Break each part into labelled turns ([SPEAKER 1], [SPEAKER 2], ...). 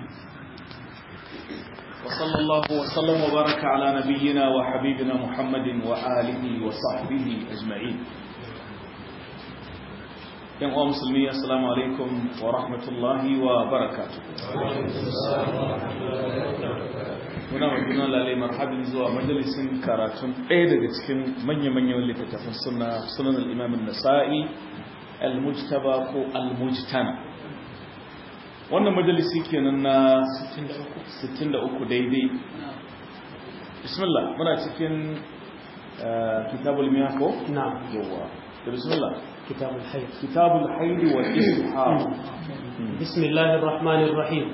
[SPEAKER 1] وصلى الله وسلم وبارك على نبينا وحبيبنا محمد وآله وصحبه أجمعين yan uwa musulmi assalamu alaikum wa rahmatullahi wa barakatuh muna magana lalle marhabin zuwa majalisin karatun ɗaya daga cikin manya-manyan littattafan suna sunan al-imam an-nasa'i al-mujtaba ko al-mujtana wannan majalisi kenan na 63 daidai bismillah muna cikin kitabul miyah ko
[SPEAKER 2] نعم
[SPEAKER 1] yawa bismillah
[SPEAKER 2] كتاب الحيض
[SPEAKER 1] كتاب الحيض والاستحاضة
[SPEAKER 2] بسم الله الرحمن الرحيم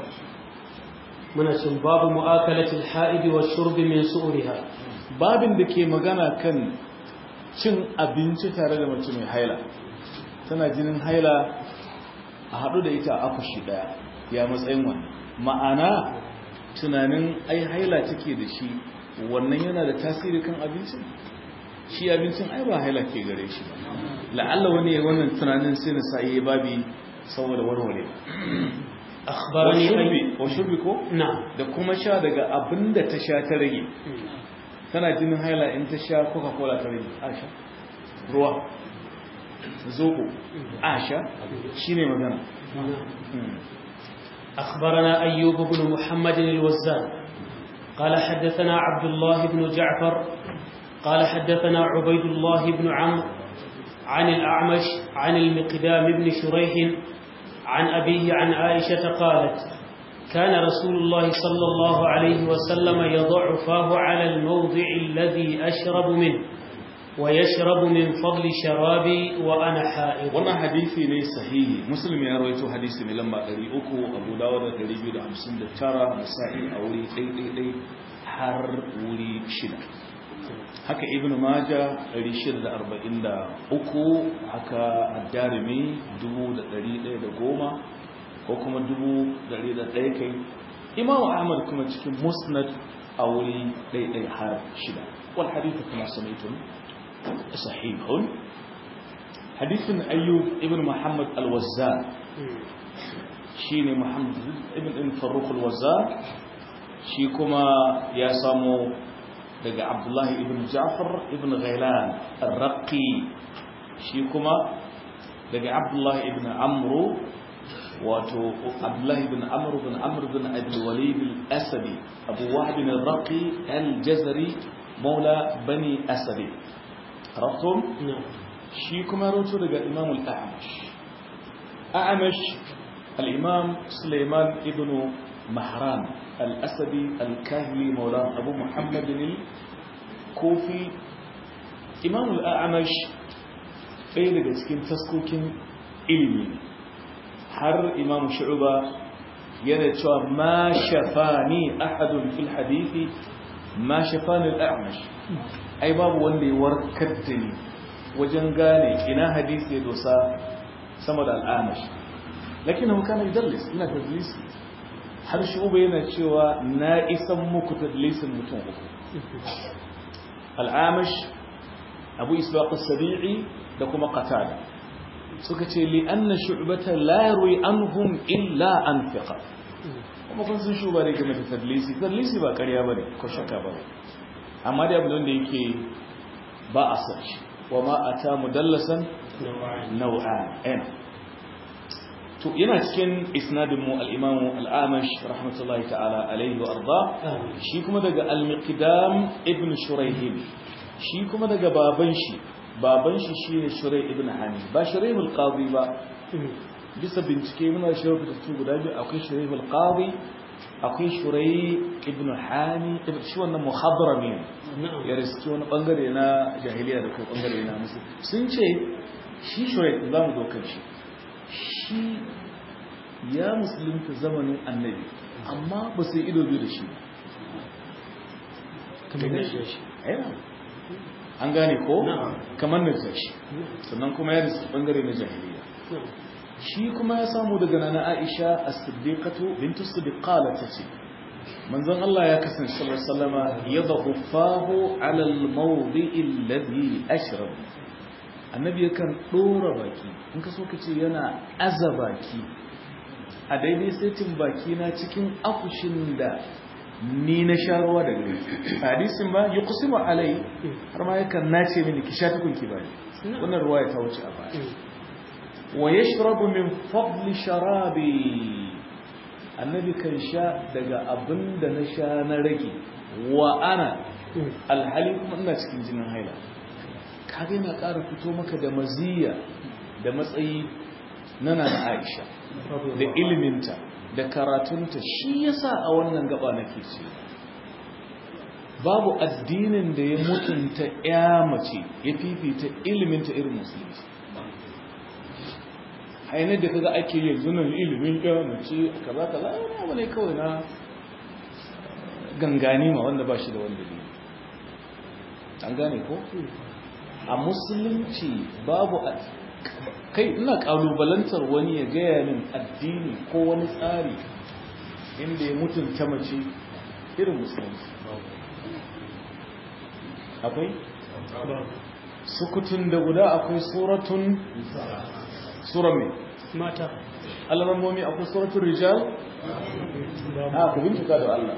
[SPEAKER 2] منشن باب مؤاكلة الحائض والشرب من سؤرها
[SPEAKER 1] babin da ke magana kan cin abinci tare da mace mai haila tana jinin haila a haɗu da ita a akushi ɗaya ya matsayin wani ma'ana tunanin ai haila take da shi wannan yana da tasiri kan abincin shi abincin ai ba haila ke gare shi ba la'alla wani ya wannan tunanin sai na sa yi babi saboda warware
[SPEAKER 2] أخبرني أي...
[SPEAKER 1] wa shurbi ko
[SPEAKER 2] نعم
[SPEAKER 1] da kuma sha daga abin da ta sha ta rage tana jinin haila in ta sha coca-cola ta rage asha ruwa zoko asha shi ne magana
[SPEAKER 2] أخبرنا أيوب بن محمد الوزان قال حدثنا عبد الله بن جعفر قال حدثنا عبيد الله بن عمرو عن الأعمش عن المقدام بن شريح عن أبيه عن عائشة قالت كان رسول الله صلى الله عليه وسلم يضع فاه على الموضع الذي أشرب منه ويشرب من فضل شرابي وأنا حائض
[SPEAKER 1] wannan hadisi ne sahihi muslim ya rawaito hadisi mai lamba 300 abu dawud da 259 nasa'i a wuri ɗaiɗaiɗai har wuri shida haka ibn maja 643 haka ad-darimi 1110 ko kuma 1101 kai imamu ahmad kuma cikin musnad a wuri ɗaiɗai har shida wal hadithu kuma samaitun sahihun hadithin ayyub ibn muhammad al-wazzar shine muhammad ibn ibn farrukh al-wazzar shi kuma ya samu daga abdullahi ibn ja'far ibn ghailan ar-raqi shi kuma daga abdullahi ibn amru wato abdullahi ibn amru ibn amru ibn abi walid al-asadi abu wahb ar-raqi al-jazari مولى بني أسد عرفتم؟
[SPEAKER 2] نعم
[SPEAKER 1] shi kuma roto daga imam al'amash a'amash al'imam suleiman ibn mahran al'asadi al-kahili maula abu muhammadin kofi imam al'amash ɗaya daga cikin taskokin ilimi ne har imam shu'uba yana cewa ma shafani ahadun fil hadithi ma shafani al'amash ai babu wanda ya warkar da ni wajen gane ina hadisi ya dosa sama da al'amash lakin hau kana idallis ina tadlisi har shi uba yana cewa na isan muku tadlisin mutum uku al'amash abu isbaq as-sabi'i da kuma qatada suka ce li anna shu'bata la yarwi anhum illa an fiqa kuma kun sun shuba ne game da tadlisi tadlisi ba ƙarya bane ko shakka bane amma dai abin da yake ba a san shi وما أتى مدلسا نوعان أين to yana cikin isnadin mu al-Imam al-Amash rahmatullahi ta'ala alayhi wa arda shi kuma daga al-Miqdam ibn Shurayh shi kuma daga baban shi baban shi shine Shurayh ibn Hani ba Shurayh al-Qadi ba bisa bincike muna shawo da su guda biyu akwai Shurayh al-Qadi akwai Shurayh ibn Hani ibn shi wannan muhadrami ne ya riski wani bangare na jahiliya da kuma bangare na musu sun ce shi shoyi za mu dokar shi shi ya musulunta zamanin annabi amma ba su yi ido biyu da shi an gane ko kamar na shi sannan kuma ya riski bangare na jahiliya shi kuma ya samu daga nana aisha a siddiqatu bintu siddiqala ta ce manzon Allah ya kasance sallallahu alaihi wasallama yadhu fahu ala al-mawdi'i alladhi ashrab annabi yakan dora baki in ka so ka ce yana aza baki a daidai saitin baki na cikin afushin da ni na sha ruwa da gare hadisin ba yi kusima alai har ma yakan nace mini ki sha tukun ki bani wannan ruwa ya ta wuce a baya wa yashrabu min fadli sharabi annabi kan sha daga abin da na sha na rage wa ana alhali kuma ina cikin jinin haila kaga yana ƙara fito maka da maziya da matsayi na na Aisha da iliminta da karatunta shi yasa a wannan gaba nake ce babu addinin da ya mutunta ya mace ya fifita iliminta irin musulunci ainihin da kaga ake yanzu nan ilimin ya mace kaza kaza wani abu ne kawai na gangani ma wanda ba shi da wanda ne an gane ko a musulunci babu kai ina kalubalantar wani ya gaya min addini ko wani tsari inda ya mutunta mace irin musulunci akwai sukutun da guda akwai suratun sura mai
[SPEAKER 2] mata
[SPEAKER 1] alamomi akwai suratun rijal a ku bincika da Allah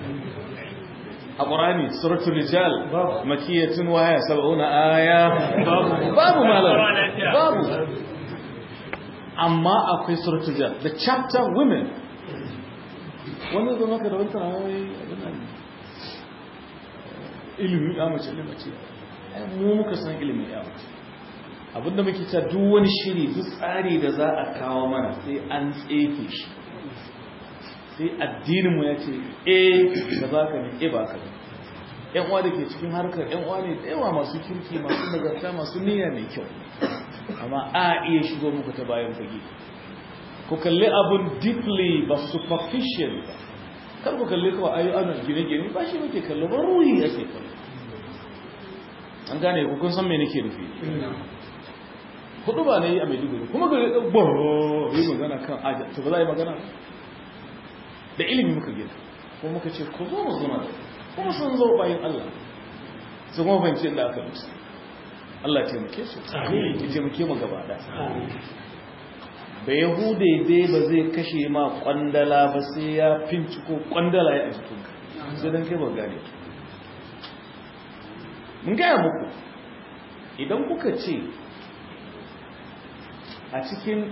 [SPEAKER 1] a ƙorani suratun rijal makiyatun waya saba'una aya babu malar babu amma akwai suratun rijal the chapter women wani zo maka da wata rawai ilimin ya mace ilimin mace mu muka san ilimin ya mace abinda muke ta duk wani shiri duk tsari da za a kawo mana sai an tsefe shi sai addininmu ya ce eh da za ka ne eh ba ka ne yan uwa da ke cikin harkar yan uwa ne da yawa masu kirki masu nagarta masu niyya mai kyau amma a iya shigo muku ta bayan fage ku kalli abun deeply ba superficial ba kar ku kalli kawai ayi ana gine-gine ba shi muke kallo ba ruhi ake kallo an gane ku kun san me nake nufi hudu ba ne a maiduguri kuma ga ɗan ba yi magana kan aja to ba za a yi magana da ilimi muka gina kuma muka ce ku zo mu zuna da kuma sun zo bayan Allah su kuma fahimci inda aka musu Allah taimake su ya taimake mu gaba da ba yahude dai ba zai kashe ma kwandala ba sai ya finciko kwandala ya a jikinka sai don kai ba gane mun gaya muku idan kuka ce a cikin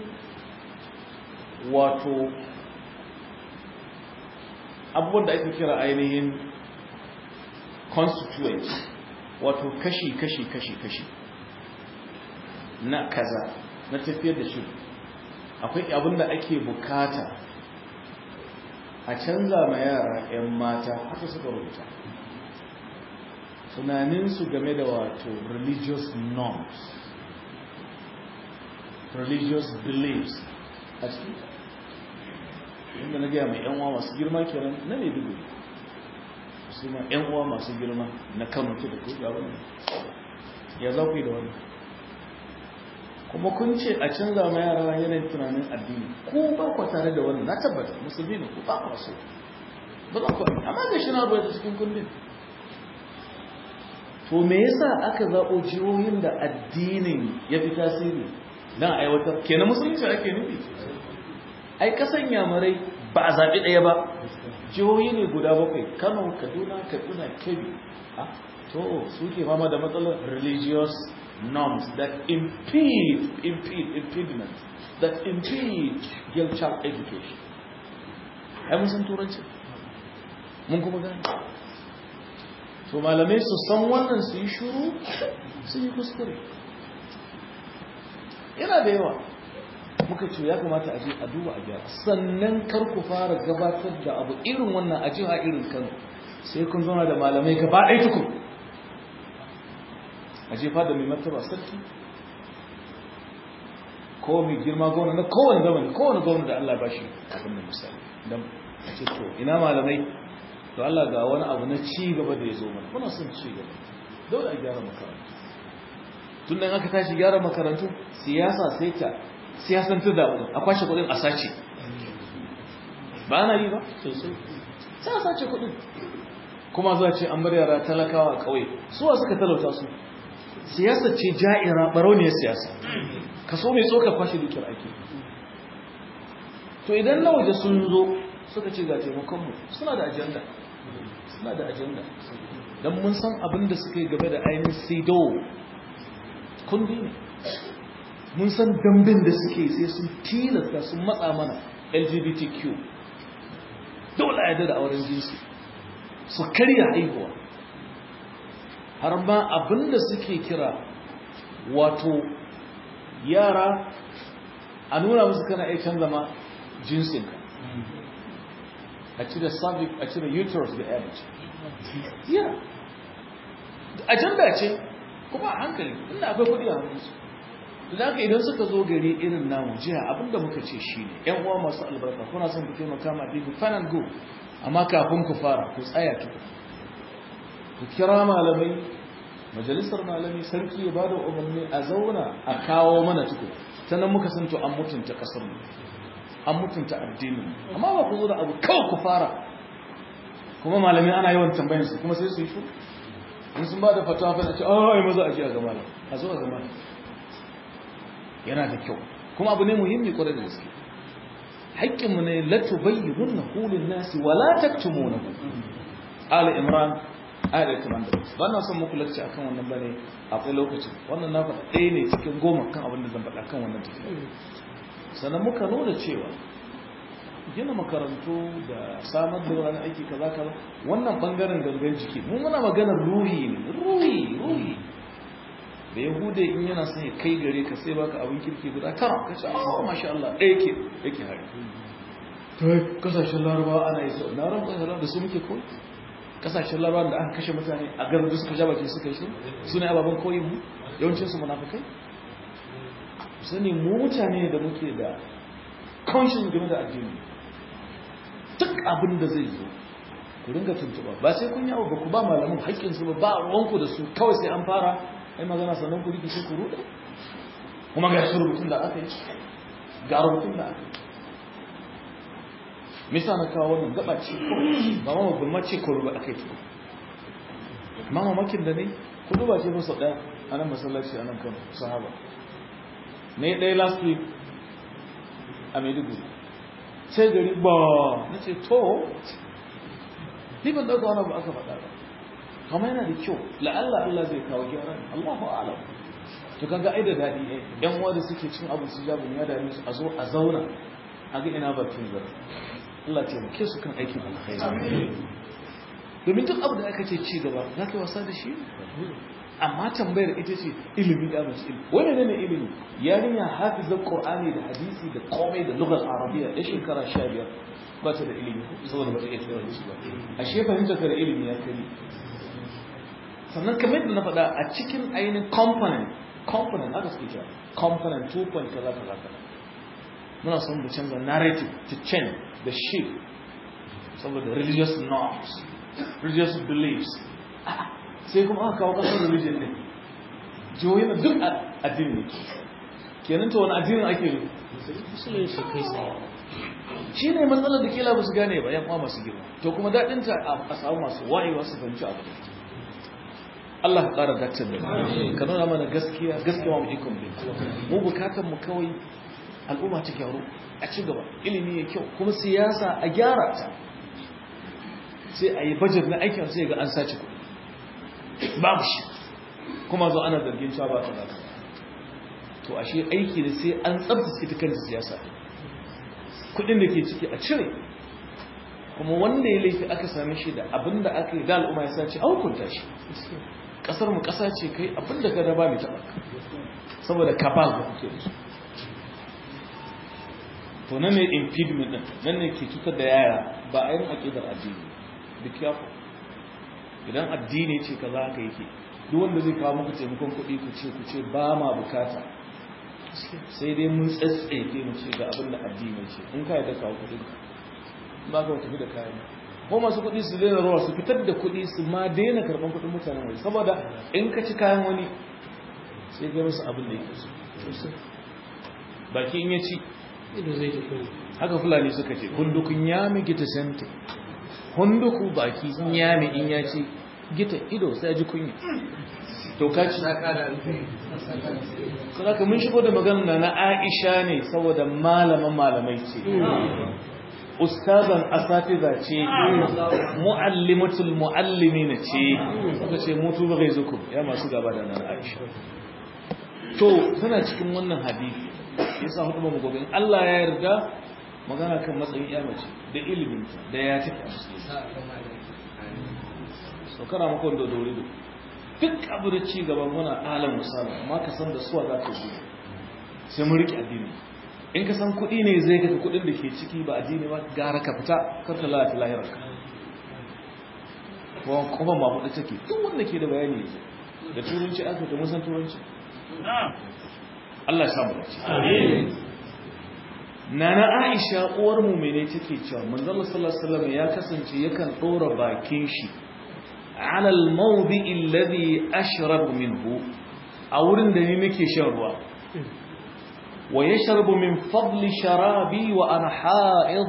[SPEAKER 1] wato abubuwan da ake kira ainihin constituent wato kashi kashi kashi kashi na kaza na tafiyar da shi akwai abin da ake bukata a canza ma yara 'yan mata haka suka rubuta tunaninsu game da wato religious norms religious beliefs a cikin inda na gaya mai yanwa masu girma kenan na ne dubu su ma yanwa masu girma na kano ta da kuka wani ya za ku yi da wani kuma kun ce a canza ma yara yanayin tunanin addini ko ba ku tare da wani na tabbata musulmi ne ko ba ku so ba za ku amma ga shi na bai cikin kundin to me yasa aka zaɓo jihohin da addinin ya fi tasiri don aiwatar kenan musulunci ake nufi ai kasan yamarai ba a zaɓi ɗaya ba jihohi ne guda bakwai kano kaduna kaduna kebbi to suke fama da matsalar religious norms that impede impede impediment that impede girl child education ai mun san turanci mun kuma gani to malamai su san wannan su yi shuru su yi kuskure yana da yawa muka ce ya kamata a je a duba a gyara sannan kar ku fara gabatar da abu irin wannan a jiha irin kano sai kun zauna da malamai gaba ɗaya tukun a jefa da mai martaba sarki ko mai girma gona na kowane zamani kowane gwamna da Allah ba shi abin da misali don a ce to ina malamai to Allah ga wani abu na ci gaba da ya zo mana muna son ci gaba dole a gyara makarantu tun da aka tashi gyara makarantu siyasa sai ta siyasantar da abu a kwashe kudin a sace ba na yi ba sosai sai a sace kudin kuma za ce an bar yara talakawa a ƙauye suwa suka talauta su siyasa ce ja'ira barauniyar siyasa kaso mai tsoka kwashe dukiyar ake to idan na waje sun zo suka ce ga taimakonmu suna da ajanda suna da ajanda don mun san abin da suka yi game da ainihin sido kundi ne mun san dambin da suke sai sun tilasta sun matsa mana lgbtq dole a yadda da auren jinsi su karya haihuwa har ma abin da suke kira wato yara a nuna musu kana iya canza ma jinsinka a cire cervix a cire uterus da ya mace yeah ajanda ce kuma a hankali inda akwai kudi a hannunsu da haka idan suka zo gari irin namu jiya abinda muka ce shi ne yan uwa masu albarka kuna son ku taimaka ma ɗin fanan go amma kafin ku fara ku tsaya tuku ku kira malamai majalisar malami sarki ya bada umarni a zauna a kawo mana tuku ta nan muka san to an mutunta kasar mu an mutunta addinin amma ba ku zo da abu kawai ku fara kuma malami ana yawan tambayar su kuma sai su yi shuru in sun ba da fatawa fa ce ah ai maza a ji a ga malam a zo a ga malam yana da kyau kuma abu ne muhimmi kwarai da gaske haƙƙin mu ne la tubayyinuna qulin nasi wa la taktumunahu ali imran ayat 80 ba na son muku lacce akan wannan bane akwai lokaci wannan na faɗa ɗaya ne cikin goma kan abin da zan faɗa kan wannan tafiya sannan muka nuna cewa gina makarantu da samar da wani aiki kaza kaza wannan bangaren gangan jiki mu muna maganar ruhi ne ruhi ruhi da yahude in yana son ya kai gare ka sai baka abin kirki guda tara ka ce oh masha Allah ɗaya yake yake hari to kasashen larabawa ana yi sau na ran kasashen da su muke koyi kasashen larabawa da aka kashe mutane a garin da suka ja baki suka yi su ne ababen koyin mu yawancin su munafikai sani mu mutane da muke da conscience game da addini duk abin da zai zo ku ringa tuntuba ba sai kun yawo ba ku ba malamin haƙƙinsu ba ba ruwanku da su kawai sai an fara ai magana sannan ku rikice ku ruɗe kuma ga shi rubutun da aka yi ga rubutun da aka yi misa na kawo wannan gaba ce ba ma babban mace ko rubu aka yi tuku ma mamakin da ne ku duba ce musu ɗaya a nan masallaci a nan kan sahaba ne ɗaya last week a maiduguri sai gari ba na ce to ni ban ɗauka wani ba aka faɗa ba kama yana da kyau la'alla Allah zai kawo gyaran Allahu alam to kaga ai da daɗi ne yan uwa da suke cin abu su jabu ya dame su a zo a zauna a ga ina bakin zara Allah ya taimake su kan aikin alkhairi domin duk abu da aka ce ci gaba za ka yi wasa da shi amma tambayar ita ce ilimi da mace ilimi wani ne ne ilimi yarinya hafizar qur'ani da hadisi da komai da lugar arabiya ya shekara sha biyar ba ta da ilimi saboda ba ta iya turanci ba ashe fahimtar ka da ilimi ya kari sannan kamar yadda na faɗa a cikin ainihin component component aka suke kira component 2 point kaza kaza kaza muna son mu canza narrative to change the shift saboda religious norms religious beliefs sai kuma aka kawo kasar religion ne jihohi na duk addini kenan ta wani addinin ake yi
[SPEAKER 2] musulunci kai tsaye
[SPEAKER 1] shi ne matsalar da kila ba su gane ba yan uwa masu girma to kuma daɗinta a samu masu wayewa su fahimci abu Allah ka ƙara daktar da ka nuna mana gaskiya gaskiya mu ikon bin mu bukatar mu kawai al'umma ta gyaru a ci gaba ilimi ya kyau kuma siyasa a gyara ta sai a yi bajet na aikin sai ga an sace kuɗi babu shi kuma zo ana zargin cewa ba ta da to ashe aiki da sai an tsabtace ita kanta siyasa kuɗin da ke ciki a cire kuma wanda ya laifi aka same shi da abin da aka yi da al'umma ya sace a hukunta shi kasar mu kasa ce kai abin da ka raba mai taɓa saboda kabal da kuke da su to nan ne impediment din nan ne ke cutar da yaya ba a yin aƙidar addini be careful idan addini ce kaza haka yake duk wanda zai kawo muku taimakon kuɗi ku ce ku ce ba ma bukata sai dai mun tsatsefe mu ce ga abin da addini ce in ka yadda kawo kuɗin ka ba ka tafi da kayan ko masu kuɗi su daina rawa su fitar da kuɗi su ma daina karɓar kuɗin mutanen wani saboda in ka ci kayan wani sai ga musu abin da yake so baki in ya ci
[SPEAKER 2] ido zai tafi
[SPEAKER 1] haka fulani suka ce hundukun yami gita sente hunduku baki in yami in ya ci gita ido sai ji kunya to kaci saboda mun shigo da magana na Aisha ne saboda malaman malamai ce ustazan asatiza ce muallimatul muallimina ce suka ce mutu ba zuku ya masu gaba da nan Aisha to tana cikin wannan hadisi yasa hudu mu gobe in Allah ya yarda magana kan matsayin ya mace da iliminta da ya take a so kana maka wanda dore da duk abu da ci gaban muna alam misali amma ka san da suwa za ka yi sai mun rike addini in ka san kuɗi ne zai kaka kuɗin da ke ciki ba addini ba gara ka fita kar ta lalata lahirar ka kuma kuma ma hudu take duk wanda ke da bayani ne da turanci aka da musan turanci Allah ya samu dace amin Nana Aisha uwar mu'mine take cewa manzo Allah sallallahu alaihi wasallam ya kasance yakan dora bakin shi ala al-mawdi alladhi ashrabu minhu a wurin da ni nake shan ruwa wa yashrabu min fadli sharabi wa ana ha'id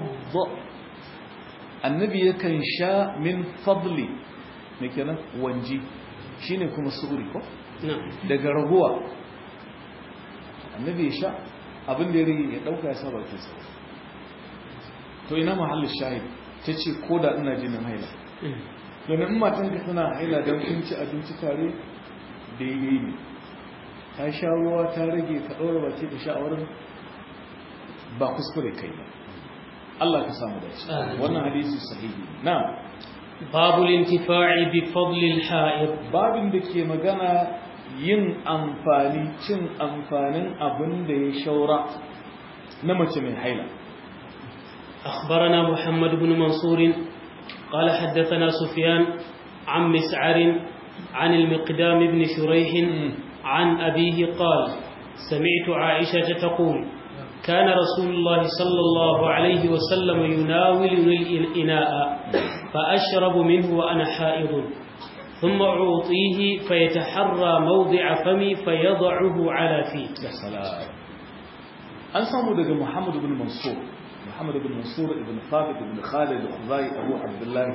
[SPEAKER 1] annabi yakan sha min fadli me kenan wanji shine kuma su'uri ko daga raguwa annabi ya sha abin da ya rage ya dauka ya sa bakin sa to ina mahallin shahid tace koda ina jinin haila domin in matan ka tana haila don kun ci abinci tare daidai ne ta sha ruwa ta rage ka ɗora ba ce ta sha wurin ba kuskure kai ba Allah ka samu dace wannan hadisi sahihi na
[SPEAKER 2] babu lintifa'i bi fadli al-ha'id
[SPEAKER 1] babin da ke magana yin amfani cin amfanin abin da ya shaura na mace mai haila
[SPEAKER 2] أخبرنا محمد بن منصور قال حدثنا سفيان عن مسعر عن المقدام بن شريح عن أبيه قال سمعت عائشة تقول كان رسول الله صلى الله عليه وسلم يناولني الإناء فأشرب منه وأنا حائض ثم أعطيه فيتحرى موضع فمي فيضعه على فيه
[SPEAKER 1] السلام أنسى مدق محمد بن منصور محمد بن منصور بن ثابت بن خالد الخزاعي أبو عبد الله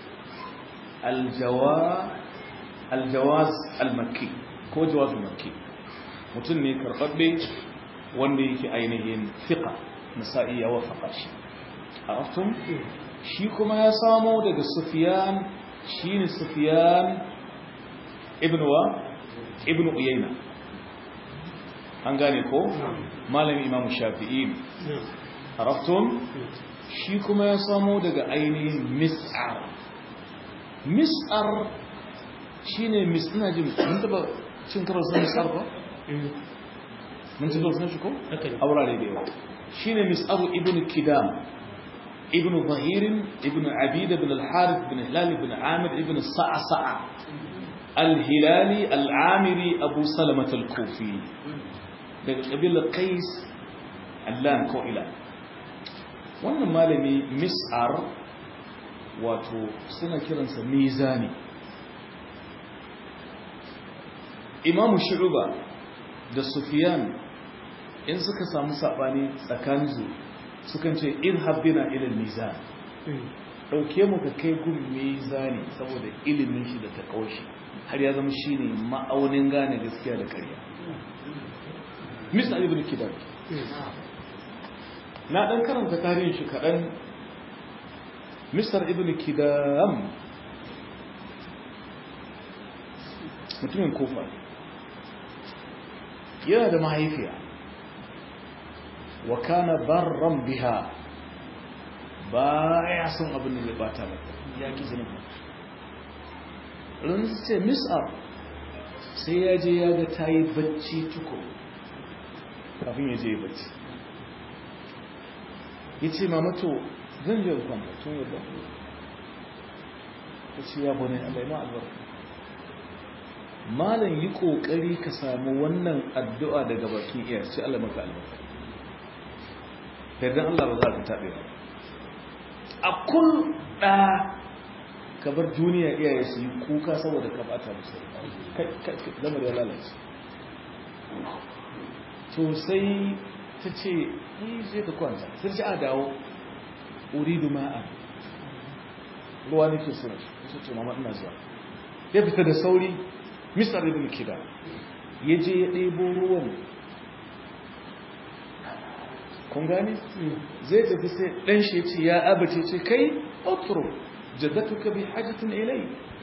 [SPEAKER 1] الجواز الجواز المكي ko jawaz makki mutum ne karɓaɓɓe wanda yake ainihin fiqa nasa'i ya wafaka shi araftum shi kuma ya samo daga sufyan shine sufyan ibn wa ibn uyayna an gane ko malami imam shafi'i araftum shi kuma ya samo daga ainihin mis'ar mis'ar shine mis ina jin mun taba cin karo sun mis'ar ba mun ci sun shi ko a wurare da yawa shine mis'ar ibn kidam ibn zahir ibn abida ibn al-harith ibn hilal ibn amir ibn sa'sa'a al-hilali al-amiri abu salamah al-kufi daga kabilar qais allan ko ila wannan malami mis'ar wato suna kiransa mizani imamu shu'uba da sufiyan in suka samu sabani tsakaninsu sukan ce in habbina ilil mizan dauke mu ka kai gun mizani saboda ilimin shi da takaushi har ya zama shine ma'aunin gane gaskiya da ƙarya misal ibn kidam na dan karanta tarihin shi kadan misar ibn kidam mutumin kofa yana da mahaifiya wa kana barran biha ba ya son abin da zai bata mata ya ki zinin ran ce mis'ar sai ya je ya ga ta yi bacci tuko kafin ya je bacci ya ce mamato zan je kwanta tun yadda ta ce ya bane allai ma albarka malam yi kokari ka samu wannan addu'a daga bakin iya ce Allah maka albarka yardan Allah ba za ka taɓe ba a kun ɗa ka bar duniya iyaye su yi kuka saboda ka bata musu lamar ya lalace to sai ta ce yi zai ka kwanta sai ce a dawo uridu ma'a ruwa nake so su ce mama ina zuwa ya fita da sauri misar ibn kida ya je ya ɗebo ruwan kun gane zai tafi sai ɗan shi ya ce ya abace ce kai otro jaddatuka bi hajjatin ilai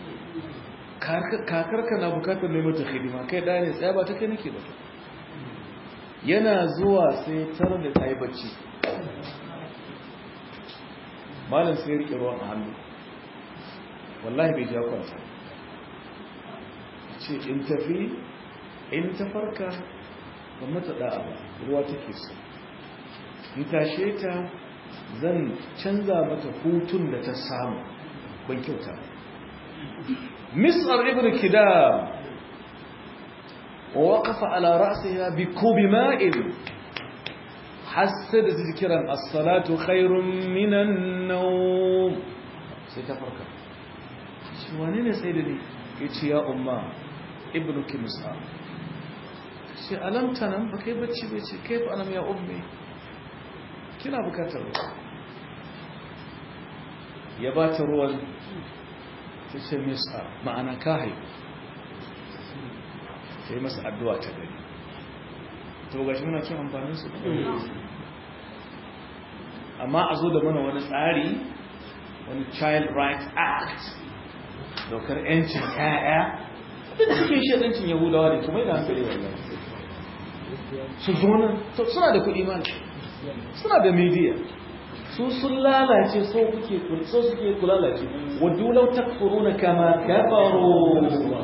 [SPEAKER 1] kakarka na bukatar mai mata hidima kai ɗaya ne tsaya ba ta kai nake ba yana zuwa sai tarar da ta yi bacci malam sai ya riƙe ruwan a hannu wallahi bai ja kwanta ce in tafi in ta farka ba mata da'a ba ruwa take so in tashe ta zan canza mata hutun da ta samu ban kyauta misar ibn kidam wa waqafa ala ra'siha bi kubi ma'in hasada zikran as-salatu khairun minan nawm sai ta farka shi wane ne sai da ni yace ya umma ibnu kimsa shi alamta nan ba kai bacci bai ce kai fa anam ya ummi kina bukatar ruwa ya ba ta ruwan ta ce misa ma'ana ka haihu ta yi masa addu'a ta gari to gashi muna cin amfanin su amma a zo da mana wani tsari wani child rights act daukar 'yancin 'ya'ya duk cikin shaɗancin yahudawa da kuma yana hankali wannan su zo nan suna da kuɗi mana suna da media su sun lalace so kuke so suke ku lalace waddu law takfuruna kama kafaru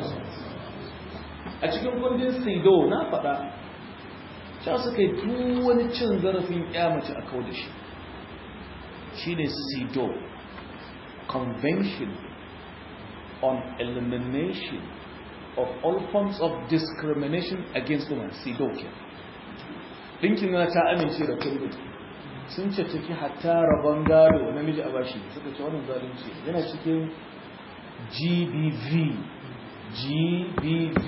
[SPEAKER 1] a cikin kundin sido na faɗa sha suka yi duk wani cin zarafin mace a kawo da shi shine sido convention on elimination of all forms of discrimination against women sido ke ɗinkin na ta amince da kundin sun ce ciki hatta rabon gado namiji a bashi suka ce wannan zalunci yana cikin gbv gbv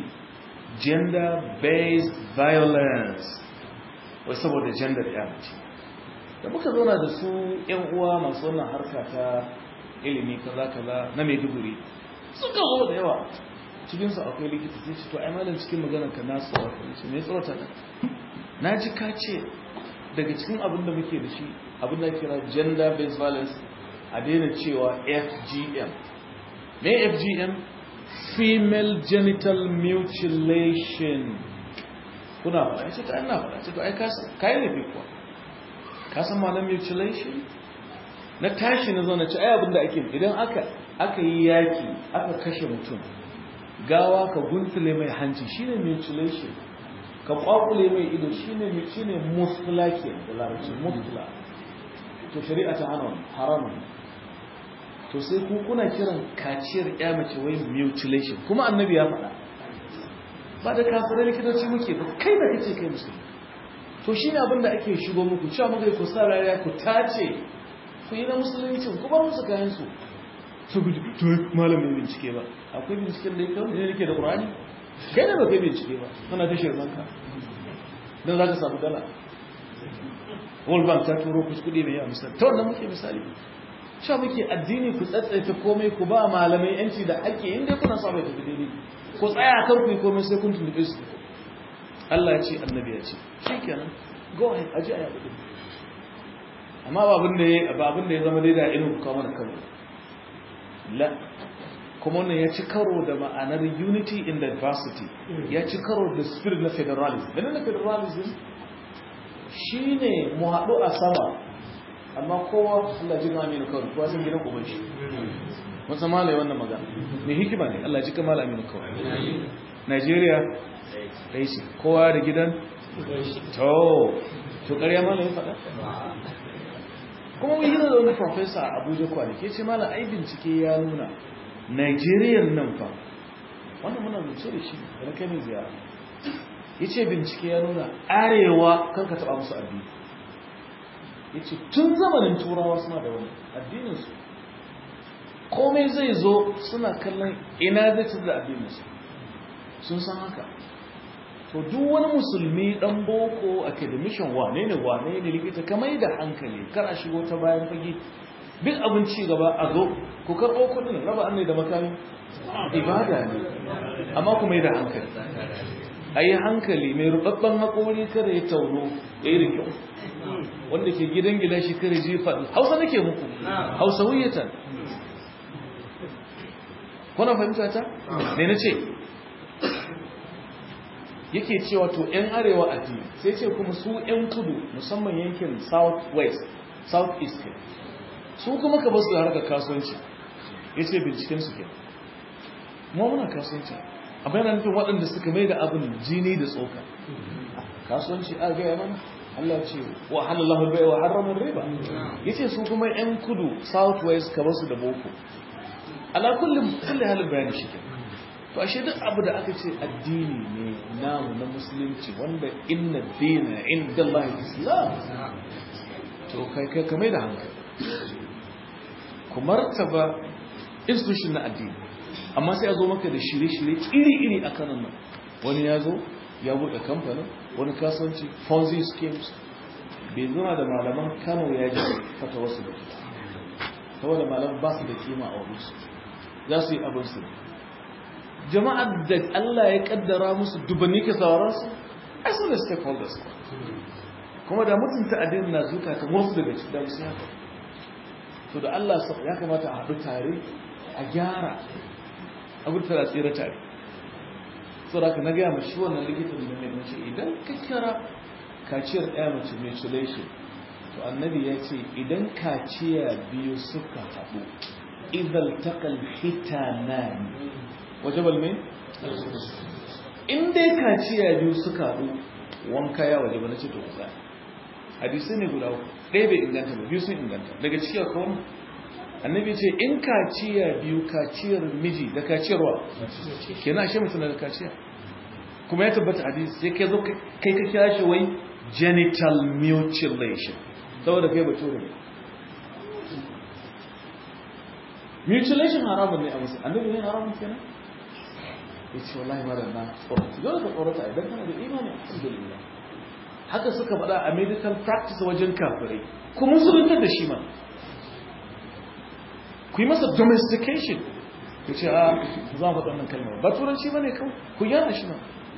[SPEAKER 1] gender based violence wai saboda gender ya mace da muka zauna da su yan uwa masu wannan harka ta ilimi kaza kaza na maiduguri suka zo da yawa cikinsu akwai likita sai ce to ai malam cikin maganar ka na tsorata ne me tsorata na ji ka ce daga cikin abin da muke da shi abin da kira gender based violence a daina cewa fgm me fgm female genital mutilation kuna faɗa ya ce ta ana faɗa ce to ai kayi ne fi kuwa kasan ma na mutilation na tashi na zaune ce ai abin da ake idan aka aka yi yaki aka kashe mutum gawa ka guntule mai hanci shine mutilation ka kwakule mai ido shine shine musula ke da larabci musula to shari'a ta hana haramun to sai ku kuna kiran kaciyar ya mace wai mutilation kuma annabi ya faɗa ba da kafirai likitoci muke ba kai da kace kai musulmi to shine abin da ake shigo muku cewa muka ku sa rariya ku tace ku yi na musulunci ku bar musu kayan su to to malamin bincike ba akwai binciken da yake ne yake da qur'ani kai ne ba kai bincike ba kana ta shirman ka don za ka samu dala world bank ta turo kuskudi mai yawa misali ta wannan muke misali sha muke addini ku tsatsaita komai ku ba malamai yanci da ake inda kuna sa mai tafi daidai ku tsaya kan ku yi komai sai kun tuntuɓe su Allah ya ce annabi ya ce shi kenan go ahead aji a yaɗu amma ba abin da ya ba abin da ya zama daidai a inu ku kawo mana karo la kuma wannan ya ci karo da ma'anar unity in diversity ya ci karo da spirit na federalism ganin na federalism shi ne mu haɗu a sama amma kowa Allah ji gami kawai kowa sun gidan uban shi wasu malai wannan magana mai hikima ne Allah ji kamala aminu kawai Nigeria ɗai ce kowa da gidan to to ƙarya malai ya faɗa kuma mun yi da wani professor a Abuja kwanaki ya ce malai ai bincike ya nuna Nigeria nan fa wannan muna zuce da shi da na kai mai ziyara ya ce bincike ya nuna arewa kan ka taɓa musu addini ya ce tun zamanin turawa suna da wani addininsu komai zai zo suna kallon ina zai ci da addininsu sun san haka to duk wani musulmi dan boko academician wane ne wane ne likita kamar da hankali kar a shigo ta bayan fage duk abin ci gaba a zo ku karɓo kuɗin raba annai da makami ibada ne amma kuma yi da hankali a yi hankali mai rubabban haƙori kada ya tauro ya yi rikyau wanda ke gidan gida shi kare jefa hausa nake muku hausa wuyatan kuna fahimta ta? ne na ce yake cewa to 'yan arewa a ji sai ce kuma su 'yan kudu musamman yankin south west south east su kuma ka basu da harkar kasuwanci ya ce bincikensu ke ma muna kasuwanci a bayanan nufin waɗanda suka mai da abin jini da tsoka kasuwanci a gaya mana Allah ce wa halallahu bai wa haramun riba ya ce su kuma 'yan kudu south west ka basu da boko ala kullum kulle halin bayani shi ke to ashe duk abu da aka ce addini ne namu na musulunci wanda inna dina inda Allah islam to kai kai kamar da hankali ku martaba institution na addini amma sai a zo maka da shirye-shirye iri-iri a kanan nan wani ya zo ya buɗe kamfanin wani kasuwanci fonzi schemes bai zuna da malaman kano ya ji fata wasu da saboda malaman ba su da kima a wurinsu za su yi abinsu jama'ar da Allah ya kaddara musu dubanni ke sauransu ai su da stakeholders kuma da mutunta addinin na zuka ta wasu daga cikin da su haka to da Allah ya kamata a haɗu tare a gyara abin tara tsira tare so da ka na gaya mashi wannan likitan da mai mace idan ka kira kaciyar ɗaya mace mutilation to annabi ya ce idan kaciya biyu suka haɗu idan takal hitanani wajabal mai? in dai kaciya biyu suka haɗu wanka ya wajaba na ce to kusa hadisai ne guda ɗaya bai inganta ba biyu sun inganta daga cikin kawai annabi ce in kaciya biyu kaciyar miji da kaciyarwa ke na ashe mutum da kaciya kuma ya tabbata hadisi sai kai zo kai ka kira shi wai genital mutilation saboda kai bature ne mutilation haramun ne a musu annabi ne haramun kenan ya ce wallahi mara na tsorata dole ka tsorata idan kana da imani alhamdulillah haka suka faɗa a medical practice wajen kafirai ku musulunta da shi ma ku yi masa domestication ku ce a za mu faɗa wannan kalmar ba turanci ba ne kawai ku gyara shi ma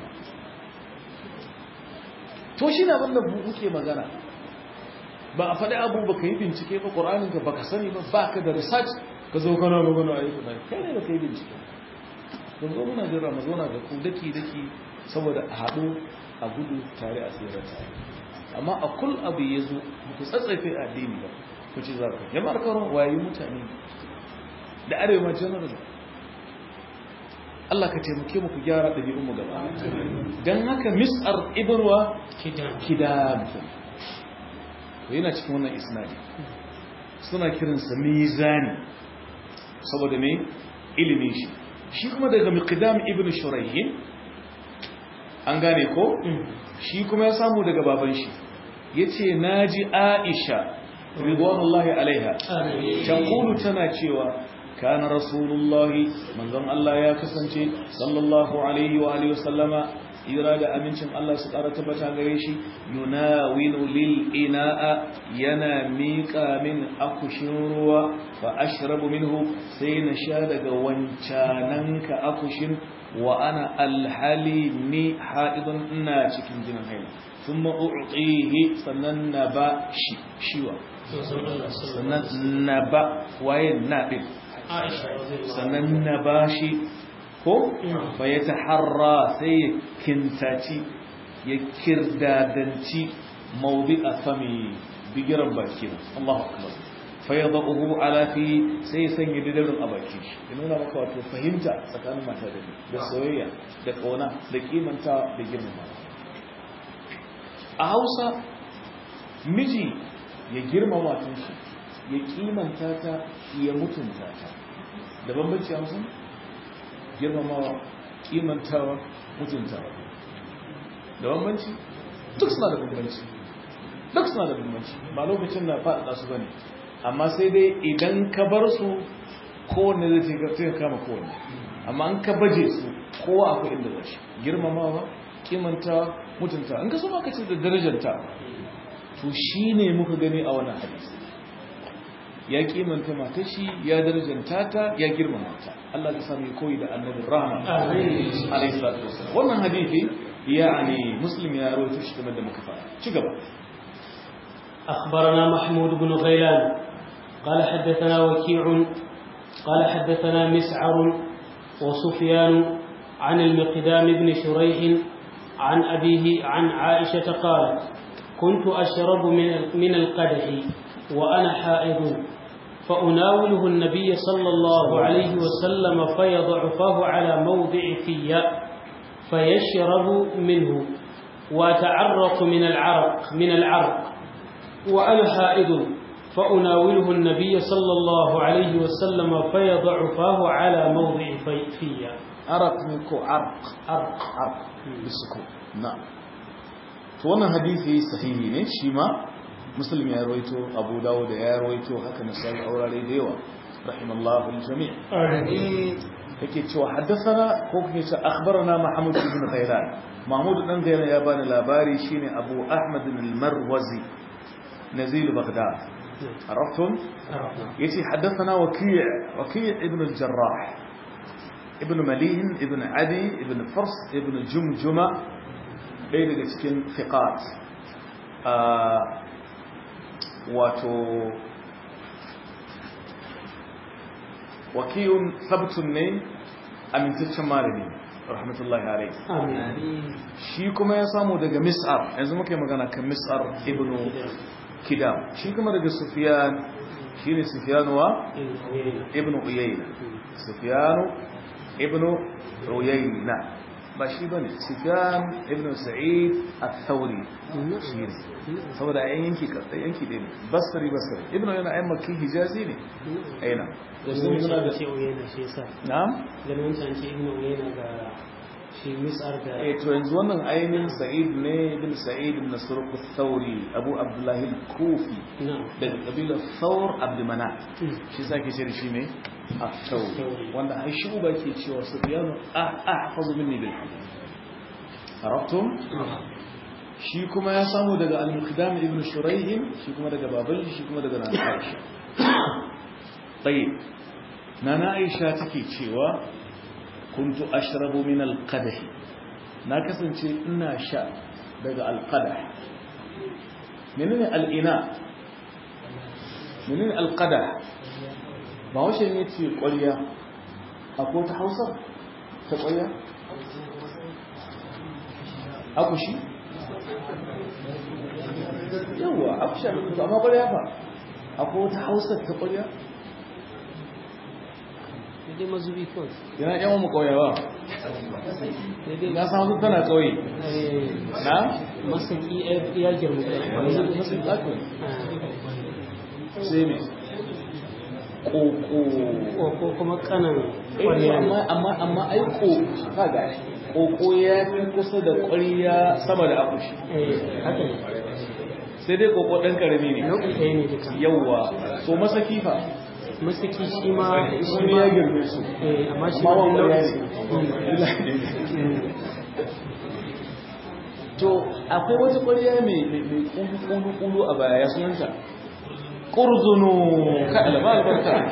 [SPEAKER 1] to shi na abin da muke magana ba a faɗi abu ba ka yi bincike ba ƙoraninka ba ka sani ba ba ka da research ka zo kana magana a yi kuna kai ne da ka yi bincike don zo muna jira mu zauna da ku daki daki saboda a haɗu a gudu tare a tsere tare amma a kul abu ya zo ku tsatsaife addini ba ku ci zafi jama'ar karon wayi mutane da arewa general Allah ka taimake mu ku gyara ɗabi'un mu gaba dan haka mis'ar ibnwa kidam to yana cikin wannan isnadi suna kiransa mizani saboda me ilimin shi shi kuma daga miqdam ibn shurayhin an gane ko shi kuma ya samu daga baban shi yace naji aisha ridwanullahi alaiha taqulu tana cewa kana rasulullahi manzon Allah ya kasance sallallahu alaihi wa alihi wasallama ira da amincin Allah su ƙara tabbata gare shi yunawinu lil ina'a yana miƙa min akushin ruwa fa ashrabu minhu sai na sha daga wancananka akushin wa ana alhali ni haidun ina cikin jinin haila thumma u'tihi sannan na ba shi shiwa sannan na ba waye na din sannan na ba shi ko fa ya taharra sai ya kintaci ya kirdadanci mawdi a fami bigiran baki Allahu akbar fa yadahu ala fi sai ya sanya didarin a baki ya nuna maka wato fahimta tsakanin mata da da soyayya da kauna da kimanta da girmama a Hausa miji ya girmama matan shi ya kimanta ta ya mutunta ta da bambanci Hausa girmamawa kimantawa mutuntawa da bambanci duk suna da bambanci duk suna da bambanci ba lokacin na faɗaɗa su bane amma sai dai idan ka bar su kowanne zai ce ka kama kowanne amma an ka baje su kowa akwai inda zai girmamawa kimantawa mutuntawa in ka so ma ka ce da darajanta to shine muka gani a wannan hadisi ya kimanta matar shi ya darajanta ta ya girmama ta Allah ya sami koyi da annabi rahama alayhi salatu wassalam wannan hadisi yani muslim ya rawaito shi kamar da muka fara ci gaba
[SPEAKER 2] أخبرنا محمود بن غيلان قال حدثنا وكيع قال حدثنا مسعر وسفيان عن المقدام بن شريح عن أبيه عن عائشة قالت كنت أشرب من القدح وأنا حائض فأناوله النبي صلى الله عليه وسلم فيضع فاه على موضع في فيشرب منه وأتعرق من العرق من العرق وأنا حائض فأناوله النبي صلى الله عليه وسلم فيضع فاه على موضع في
[SPEAKER 1] عرق منكو عرق
[SPEAKER 2] عرق
[SPEAKER 1] عرق بالسكون نعم فوانا حديثي صحيحي ne shi ma muslim ya rawaito abu dawud ya rawaito haka na sai aurare da yawa rahimallahu aljami' yake cewa haddathana ko kake cewa akhbarana mahmud ibn ghailan mahmud dan ghailan ya bani labari shine abu ahmad al-marwazi nazil baghdad عرفتم يتي حدثنا وكيع وكيع ابن الجراح ابن مليهن ابن عدي ابن فرس ابن جمجمة ɗaya daga cikin fiqat wato wakiyun sabtun ne amintaccen malami rahmatullahi alaihi shi kuma ya samu daga mis'ar yanzu muka yi magana kan mis'ar ibn kidam shi kuma daga sufiyan shi ne sufiyanu ibn uyayna sufiyanu ibn uyayna ba shi ba ne sufyan ibn sa'id al-thawri shi ne saboda ayan yanki kasai yanki ɗaya ne basari basari ibn uyayna ayan makki hijazi ne aina
[SPEAKER 2] ganin wancan ce uyayna shi yasa
[SPEAKER 1] na'am
[SPEAKER 2] ganin wancan ce ibn uyayna ga shi mis'ar ga
[SPEAKER 1] eh to yanzu wannan ainihin sa'id ne ibn sa'id ibn surq al-thawri abu abdullahi al-kufi
[SPEAKER 2] na'am
[SPEAKER 1] daga kabilar thawr abd manat shi sake ce da shi ne الثوري
[SPEAKER 2] الثوري.
[SPEAKER 1] wanda ai shi uba ke cewa sufyanu ahfazu minni bil hadith arabtum shi kuma ya samu daga al-muqdam ibn shuraih shi kuma daga baban shi kuma daga nana aisha tayyib nana aisha take cewa kuntu ashrabu min al-qadah na kasance ina sha daga al-qadah menene al-ina menene al-qadah ba wace ne ce ƙwarya akwai ta hausa ta ƙwarya akushi yawwa akushi a kusa amma ƙwarya ba akwai wata hausa ta ƙwarya
[SPEAKER 2] dai mazubi kawai
[SPEAKER 1] yana yawan mu ƙauyawa
[SPEAKER 2] dai
[SPEAKER 1] na samu tana ƙauye na
[SPEAKER 2] masaki ya girma
[SPEAKER 1] masu masu ƙaƙo sai mai ƙoƙo
[SPEAKER 2] ko kuma kanan
[SPEAKER 1] Eh,
[SPEAKER 2] kwarya ne
[SPEAKER 1] amma amma amma ai ko kaga koko ya fi kusa da ƙwariya sama da akushi
[SPEAKER 2] eh haka ne
[SPEAKER 1] sai dai koko ɗan ƙarami ne
[SPEAKER 2] nau'i ɗaya ne duka
[SPEAKER 1] yawwa so masaki fa
[SPEAKER 2] masaki shi ma
[SPEAKER 1] shi ne ya girme su
[SPEAKER 2] eh amma shi
[SPEAKER 1] amma
[SPEAKER 2] ma
[SPEAKER 1] wan ƙwarya
[SPEAKER 2] nau'i
[SPEAKER 1] ne
[SPEAKER 2] Mm.
[SPEAKER 1] to akwai wata ƙwariya mai mai ƙulu ƙulu a baya ya sunanta ƙurzunu ka alama albarka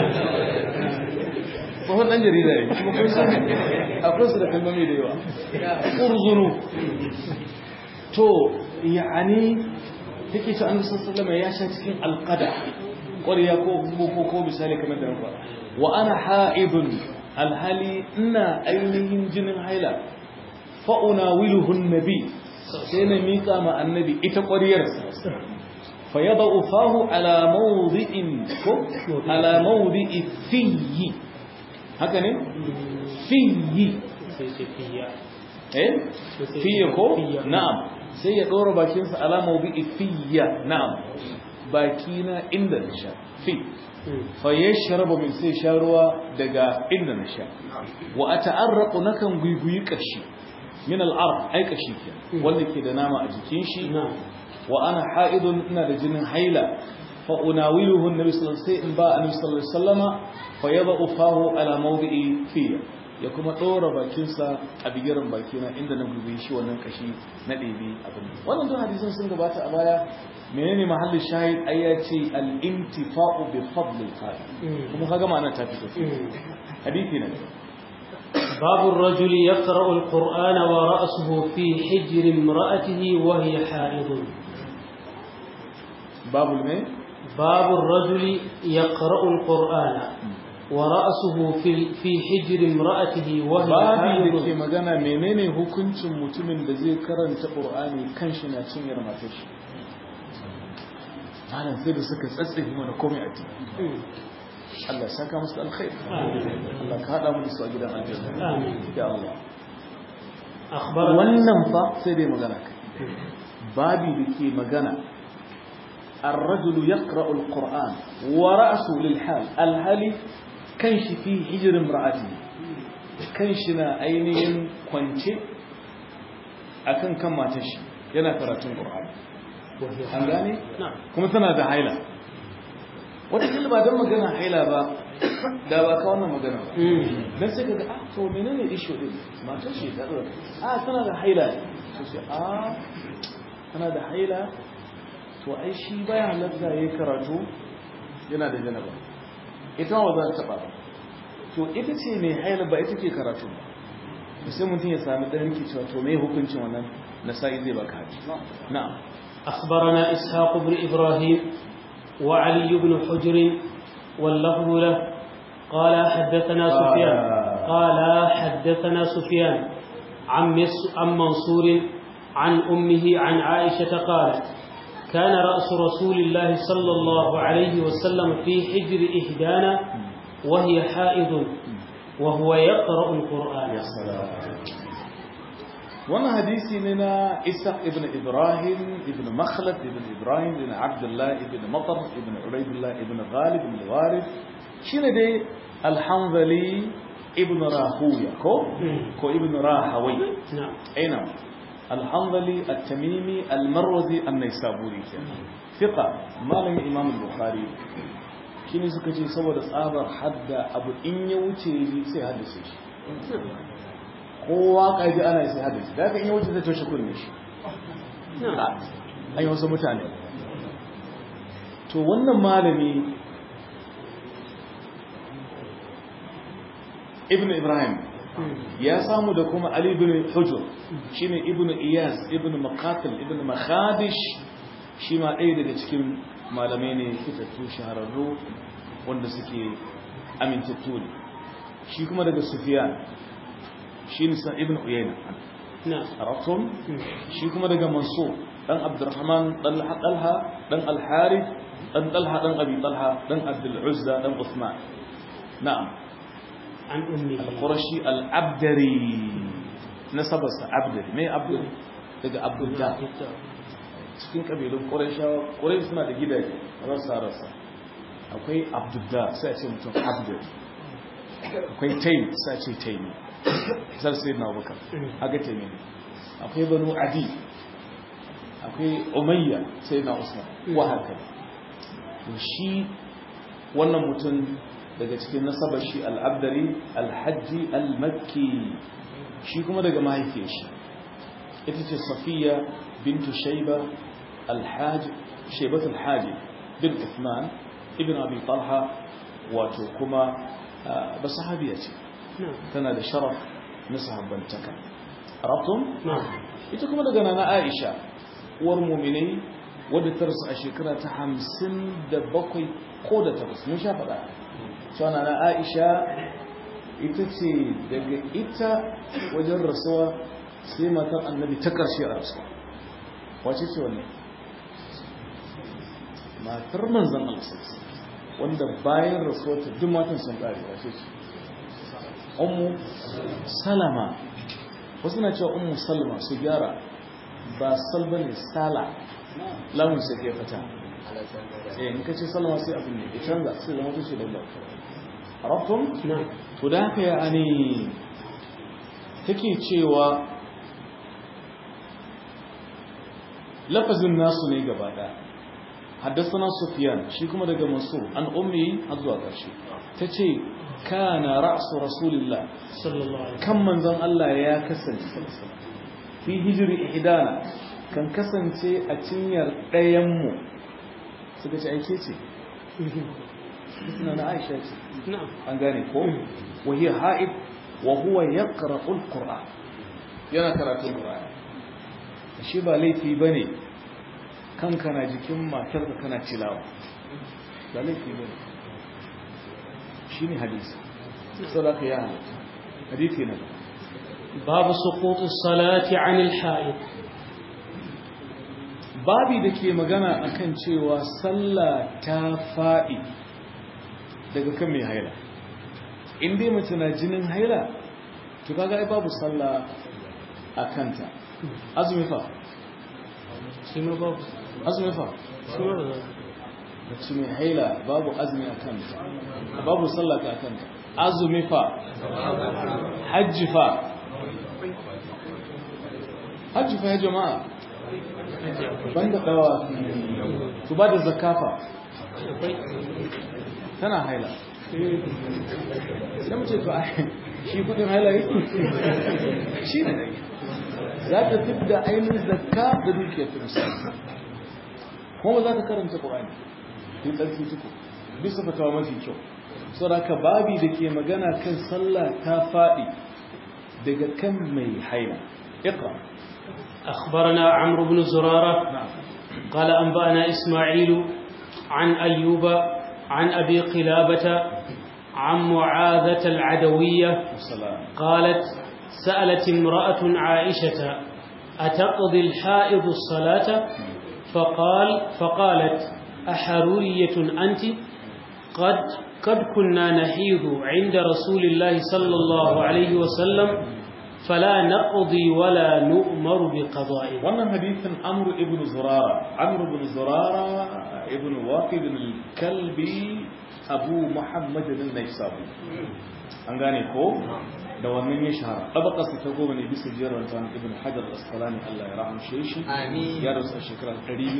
[SPEAKER 1] tsohon ɗan jarida ne kuma kun san akwai su da kalmomi da yawa ƙurzunu to ya'ani take ta an sallama ya sha cikin alqada ƙwariya ko ko ko misali kamar da rufa wa ana ha'ibun alhali ina ainihin jinin haila fa unawiluhu nabi sai na miƙa ma annabi ita ƙwariyar fa yadau fahu ala mawdi'in ko ala mawdi'i fiyi haka ne fiyi
[SPEAKER 2] sai ce fiya
[SPEAKER 1] eh fiye ko
[SPEAKER 2] Fiye.
[SPEAKER 1] na'am sai ya ɗora bakinsa alama bi fiya na'am bakina inda na sha fi
[SPEAKER 2] Mm.
[SPEAKER 1] fa yashrabu min sai sha ruwa daga inda na sha wa ata'arraqu nakan guiguyi kashi min al-arq ai kashi ke wanda ke da nama a jikin shi
[SPEAKER 2] na'am
[SPEAKER 1] wa ana ha'idun ina da jinin haila fa unawiluhu annabi sallallahu alaihi wasallam in ba annabi sallallahu alaihi wasallama fa yadau fahu ala mawdi'i fiya ya kuma ɗora bakinsa a bigiran bakina inda na gube shi wannan kashi na ɗebe abin wannan duk hadisan sun gabata a baya menene mahallin shahid ai ya ce al-intifa'u bi fadli qali kuma kaga ma'anar ta fito hadisi ne
[SPEAKER 2] باب الرجل يقرأ القرآن ورأسه في حجر امرأته وهي حائض
[SPEAKER 1] باب الماء
[SPEAKER 2] باب الرجل يقرأ القرآن ورأسه في في حجر امرأته وهي
[SPEAKER 1] babi da ke
[SPEAKER 2] حائض
[SPEAKER 1] magana menene hukuncin mutumin da zai karanta qur'ani kan shi na cinyar matar shi malam sai da suka tsatsefe mana komai a ciki Allah ya saka musu alkhair Allah ka hada mu da su a gidan aljanna
[SPEAKER 2] آمين
[SPEAKER 1] ya Allah
[SPEAKER 2] أخبرنا
[SPEAKER 1] wannan fa sai dai magana kai babi da ke magana الرجل يقرأ القرآن ورأسه للحال الهالي كنش في حجر امرأته كنشنا أينين كونشي أكن كما تشي yana karatun Qur'ani
[SPEAKER 2] وهي
[SPEAKER 1] an gane
[SPEAKER 2] نعم
[SPEAKER 1] kuma tana da haila wata kila ba don magana haila ba da ba ka wannan magana ba
[SPEAKER 2] مم.
[SPEAKER 1] dan sai kaga ah to menene issue din matar shi ta zo ah tana da haila to sai ah tana da haila to ai shi baya halatta yayi karatu yana da janaba ita ba za ta taba ba to ita ce mai haila ba ita ke karatu ba to sai mutum ya sami dan yake cewa to me hukuncin wannan nasa'i zai baka haji na'am
[SPEAKER 2] أخبرنا إسحاق بن إبراهيم وعلي بن حجر واللفظ له قال حدثنا سفيان قال حدثنا سفيان عن مس- عن منصور عن أمه عن عائشة قالت كان رأس رسول الله صلى الله عليه وسلم في حجر إحدانا وهي حائض وهو يقرأ القرآن
[SPEAKER 1] wannan hadisi ne na Isa ibn Ibrahim ibn Makhlad ibn Ibrahim ibn Abdullah ibn Matar ibn Ubaidullah ibn Ghalib ibn Warith shine dai Al-Hanzali ibn Rahuya ko ko ibn Rahawai
[SPEAKER 2] نعم
[SPEAKER 1] aina Al-Hanzali At-Tamimi Al-Marwazi An-Naisaburi kenan fiqa malamin Imam Bukhari shine suka ce saboda tsabar hadda abu in ya wuce sai haddace shi kowa ƙaji ana yi sai hadisi da aka yi wuce zai toshe kunne shi
[SPEAKER 2] نعم
[SPEAKER 1] an yi wasu mutane to wannan malami ibn ibrahim ya samu da kuma ali ibn hujur shine ibn iyas ibn maqatil ibn makhadish shi ma ɗaya daga cikin malamai ne fitattu shahararru wanda suke amintattu ne shi kuma daga sufiyan shi nisa ibn uyayna
[SPEAKER 2] نعم
[SPEAKER 1] عرفتم shi kuma daga mansur dan abdurrahman dan talha dan al-harith dan talha dan abi talha dan abdul uzza dan uthman na'am
[SPEAKER 2] عن أمه
[SPEAKER 1] al-qurashi al-abdari nasabarsa abdari mai abdari daga abdullah cikin kabilun qurayshawa quraysh suna da gidaje rasa rasa akwai abdullah sai a ce mutum abdari akwai taym sai a ce taymi sar sai na abubakar haka taymi ne akwai banu adi akwai umayya sai na usman wa haka to shi wannan mutum daga cikin nasabar shi al-abdari al-hajji al-makki shi kuma daga mahaifiyar shi ita ce safiya bintu shaiba al-hajj shaibat al-hajj bin uthman ibn abi talha wato kuma ba sahabiya ce
[SPEAKER 2] نعم
[SPEAKER 1] tana da sharaf na sahabbantaka arabtum
[SPEAKER 2] نعم
[SPEAKER 1] ita kuma daga nana aisha uwar muminai wadda ta rasu a shekara ta hamsin da bakwai ko da takwas mun sha faɗa cewa nana aisha ita ce daga ita wajen rasuwa sai matar annabi ta ƙarshe a rasuwa wace ce wannan matar manzan alasarsa wanda bayan rasuwa ta duk matan sun ƙare wace ce ummu salama wasu na cewa ummu salma su gyara ba salba ne sala lamun sai ke fata eh in kace salma sai abin ne ya canza sai zama tushe da Allah arabtum
[SPEAKER 2] نعم
[SPEAKER 1] to da haka ya ani take cewa lafazin nasu ne gaba ɗaya حدثنا سفيان shi kuma daga Mansur an ummi har zuwa ƙarshe tace kana ra'su rasulillah
[SPEAKER 2] sallallahu alaihi
[SPEAKER 1] kan manzon Allah ya kasance fi hijri ihdana kan kasance a cinyar ɗayan mu suka ce aike ce suna na Aisha ce
[SPEAKER 2] na'am
[SPEAKER 1] an gane ko wa hiya ha'id wa huwa yaqra'u al-qur'an yana karatun qur'ani shi ba laifi bane kanka na jikin matarka kana tilawa ba laifi bane shine hadisi sadaka ya halatta hadisi ne
[SPEAKER 2] باب سقوط الصلاة عن الحائط
[SPEAKER 1] babi da ke magana akan cewa sallah ta faɗi daga kan mai haila in dai mace na jinin haila to kaga ai babu sallah a kanta azumi fa
[SPEAKER 2] شما باب
[SPEAKER 1] azumi fa
[SPEAKER 2] شما باب
[SPEAKER 1] mace mai haila babu azumi a kanta babu sallah ta a kanta azumi fa hajji fa hajji fa ya jama'a banda dawa su ba da zakafa tana haila sai mu ce to ai shi kudin haila yake shi ne za ta fi da ainihin zakka da dukiyar ta musamman kuma za ta karanta ƙwa'ani fi tsarki tuku bisa fatawa mafi kyau saboda babi da ke magana kan sallah ta faɗi daga kan mai haila iqra
[SPEAKER 2] أخبرنا عمرو بن زرارة
[SPEAKER 1] na'am
[SPEAKER 2] قال أنبأنا إسماعيل عن أيوب عن أبي قلابة عن معاذة العدوية
[SPEAKER 1] wassalam
[SPEAKER 2] قالت سألت امرأة عائشة أتقضي الحائض الصلاة فقال فقالت أحرورية أنت قد قد كنا نحيض عند رسول الله صلى الله عليه وسلم فلا نقضي ولا نؤمر بقضاء
[SPEAKER 1] wannan hadithin amru ibn zurara amru ibn zurara ibn waqid al-kalbi abu muhammad al-naisabi an gane ko da wannan ya shahara tabaqasa ta goma ne bisa jerar tan ibn hajar al-asqalani Allah ya rahmshe shi
[SPEAKER 3] Amin.
[SPEAKER 1] ya rasu a shekarar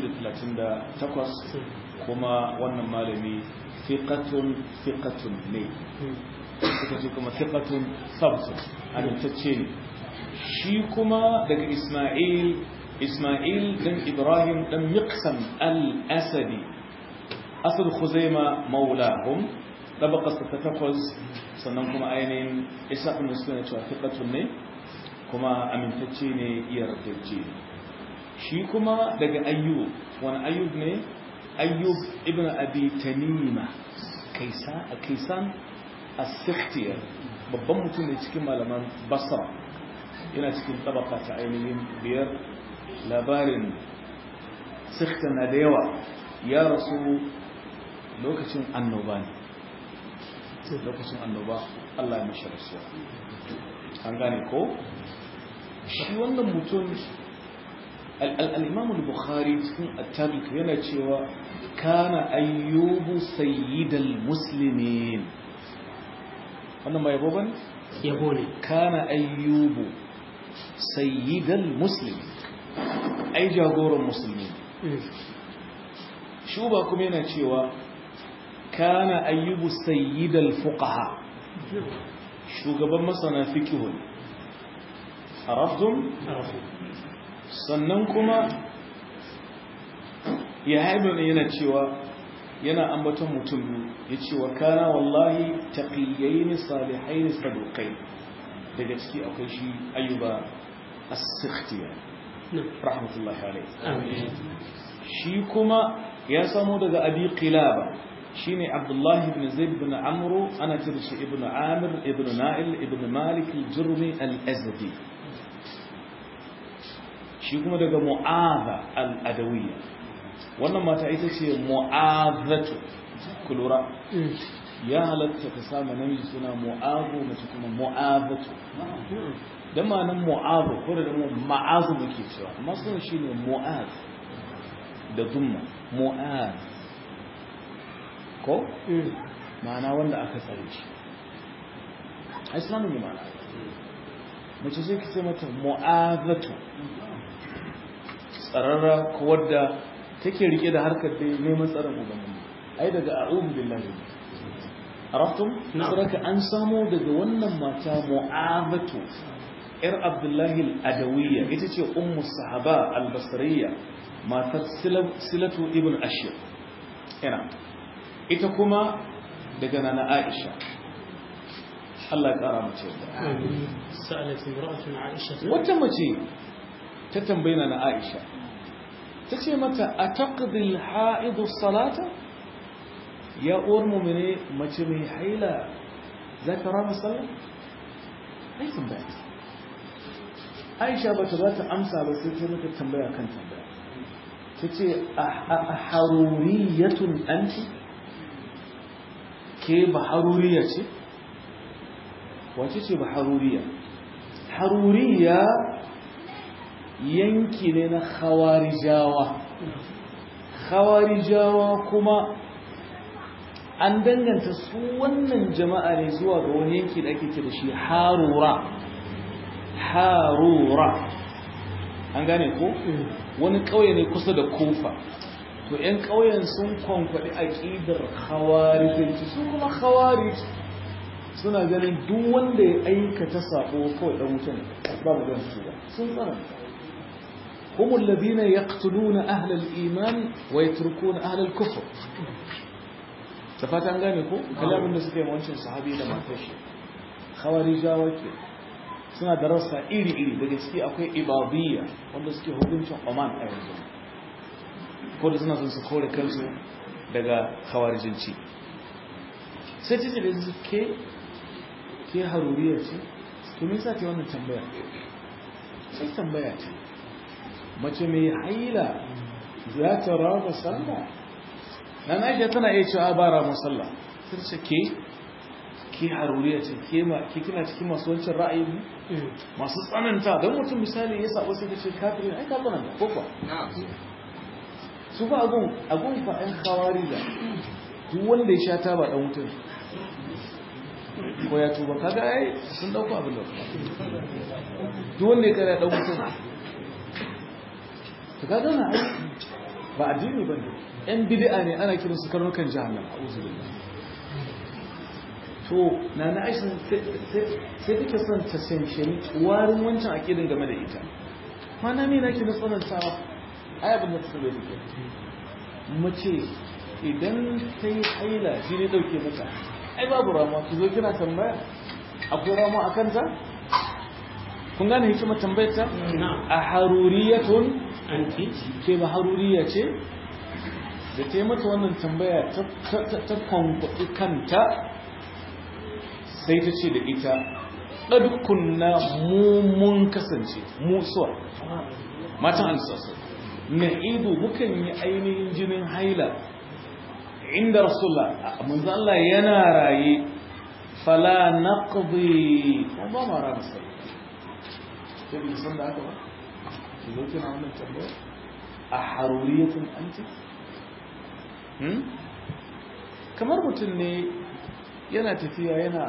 [SPEAKER 1] 238 kuma wannan malami fiqatun fiqatun ne suka ce kuma fiqatun sabtun amintacce ne shi kuma daga Ismail Ismail dan Ibrahim dan Miqsam al-Asadi asad Khuzaima maulahum tabaqas ta takwas sannan kuma ainihin Isa ibn Muslim ya ce fiqatun ne kuma amintacce ne yardacce shi kuma daga Ayyub wani Ayyub ne Ayyub ibn Abi Tanima kaisa kaisan as-Sikhtiyar babban mutum ne cikin malaman Basra yana cikin tabaka ta ainihin biyar labarin Sikhta na da yawa ya rasu lokacin annoba ne lokacin annoba Allah ya mishi rasuwa an gane ko shi wannan mutum al-imam al-bukhari cikin at-tarikh yana cewa kana ayyubu sayyidal muslimin wannan mai yabo bane
[SPEAKER 2] يبوني
[SPEAKER 1] kana ayyubu sayyidal muslimin ai jagoran musulmi shuba kuma yana cewa kana ayyubu sayyidal fuqaha shugaban masana fiqhu arabtum sannan kuma ya haibu yana cewa yana ambaton mutum biyu ya ce wa kana wallahi taqiyyaini salihaini saduqai daga ciki akwai shi ayyuba as-sikhtiya rahmatullahi alayhi
[SPEAKER 2] آمين
[SPEAKER 1] shi kuma ya samo daga abi qilaba shine abdullahi ibn zaid ibn amru ana cire shi ibn amir ibn na'il ibn malik al-jurmi al-azdi shi kuma daga mu'adha al-adawiyya wannan mata ita ce mu'adhatu kulura ya halatta ka samu namiji suna mu'azu mace kuma mu'azatu dan ma nan mu'azu ko da mu ma'azu muke cewa amma sunan shine mu'az da dumma mu'az ko ma'ana wanda aka tsare shi ai sunan ne ma'ana mace sai ka ce mata mu'azatu tsararra ko wadda take rike da harkar da neman tsarin ubangiji ai daga a'udhu billahi araftum saraka an samu daga wannan mata mu'azatu yar abdullahi al-adawiyya ita ce ummu sahaba al-basriyya matar silatu ibn ashir ina ita kuma daga nana aisha Allah ya kara mace
[SPEAKER 2] sa'alat imra'atun aisha
[SPEAKER 1] wata mace ta tambayi nana aisha ta ce mata ataqdi al-ha'id as-salata ya uwar mu'mine mace mai haila za ta rama sallah ai tambaya aisha ba ta ba ta amsa ba sai ta mata tambaya kan tambaya ta ce a haruriyatun anti ke ba haruriya ce wace ce ba haruriya haruriya yanki ne na khawarijawa khawarijawa kuma an danganta su wannan jama'a ne zuwa ga wani yanki da ake ce da shi harura harura an gane ko wani ƙauye ne kusa da kofa to 'yan ƙauyen sun kwankwaɗi aƙidar khawarijanci su kuma khawarij suna ganin duk wanda ya aikata sabo kawai ɗan wutan ba mu gan su ba sun tsananta هم الذين يقتلون أهل الإيمان ويتركون أهل الكفر تفات an gane ko kalamin da suka yi wancan sahabi da matashi khawarijawa ke suna da rassa iri-iri daga ciki akwai ibadiyya wanda suke hukuncin Oman a yanzu ko da suna son su kore kansu daga khawarijinci sai ta ce da su ke ke haruriya ce to me yasa ta wannan tambaya sai tambaya ce mace mai haila za ta rama sallah na naija tana iya cewa ba rama sallah sai ce ke ke haruriya ce ke kina cikin masu wancan ra'ayi ne masu tsananta don mutum misali ya sabo sai ta ce kafirin ai ka tsananta ko kuwa su ba agun agun fa ɗan kawari da duk wanda ya sha ta ba ɗan mutum ko ya tuba kaga ai sun ɗauko abin da duk wanda ya kare ɗan mutum to kaga na ai ba addini bane yan bid'a ne ana kiran su karnukan jahannam a'udhu billah to na na aisha sai take son ta sanshani warin wancan akidin game da ita mana me nake na tsanantawa ai abin da ta bai take mace idan ta yi haila shi ne dauke mata ai babu rama ki zo kina tambaya akwai rama a kanta kun gane hikimar tambayar ta a haruriyatun
[SPEAKER 2] anti
[SPEAKER 1] ke ba haruriya ce da ta yi mata wannan tambaya ta kwankwaɗi kanta sai ta ce da ita ɗadukunna mun kasance musuwa matan alisasa na ido mukan yi ainihin jinin haila inda rasulullah manzo Allah yana raye fala naqdi ba ma ra masal sai bi san da haka ba ki zo kina wannan tambaya a haruriyatun anti hmm kamar mutum ne yana tafiya yana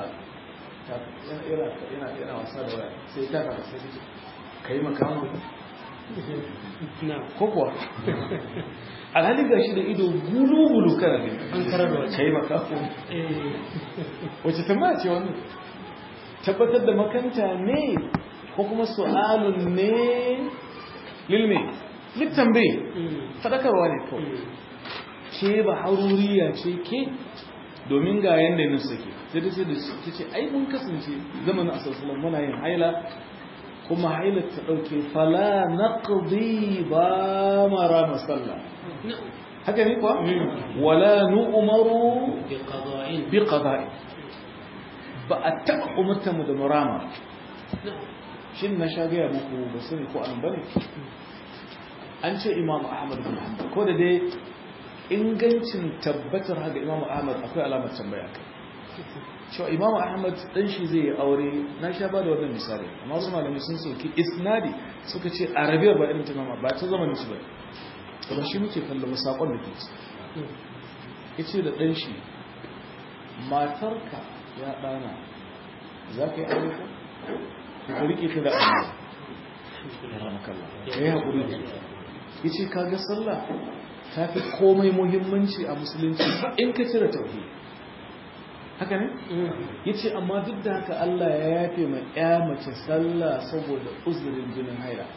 [SPEAKER 1] yana yana wasa da waya sai ta fara sai ta kai makamu
[SPEAKER 2] na
[SPEAKER 1] ko kuwa alhali gashi da ido gulu-gulu kana ne
[SPEAKER 2] an karar da wace
[SPEAKER 1] kai makamu
[SPEAKER 2] eh
[SPEAKER 1] wace tambaya ce wannan tabbatar da makanta ne ko kuma su'alun ne lilme littambe
[SPEAKER 2] mm,
[SPEAKER 1] fadakarwa ne kawai
[SPEAKER 2] mm,
[SPEAKER 1] ce ba haruriya ce ke domin ga yanda yin suke sai ta ce da su ta ce ai mun kasance zamanin asalsalan muna yin haila kuma haila ta ɗauke fala naqdi ba mara masalla
[SPEAKER 2] na
[SPEAKER 1] haka ne kuwa
[SPEAKER 2] Mm.
[SPEAKER 1] wala nu'maru
[SPEAKER 2] bi qada'in
[SPEAKER 1] bi qada'i ba a taɓa umarta mu da murama
[SPEAKER 2] na
[SPEAKER 1] shin na sha gaya muku ba sani ko an bane an ce imam ahmad bin hanbal ko da dai ingancin tabbatar haka imam ahmad akwai alamar tambaya kai cewa imam ahmad dan shi zai yi aure na sha ba da wannan misali amma wasu malamai sun soki isnadi suka ce arabiyar ba irin ta imam ba ta zamanin su ba ba shi muke kallo ba sakon da ke ci yace da dan shi matarka ya dana za ka yi aure ko ka rike ta da Allah ya ramakallah ya yi haƙuri da ita ya ce kaga sallah ta fi komai muhimmanci a musulunci in ka cire tauhidi haka ne ya ce amma duk da haka Allah ya yafe ma ya mace sallah saboda uzurin jinin haila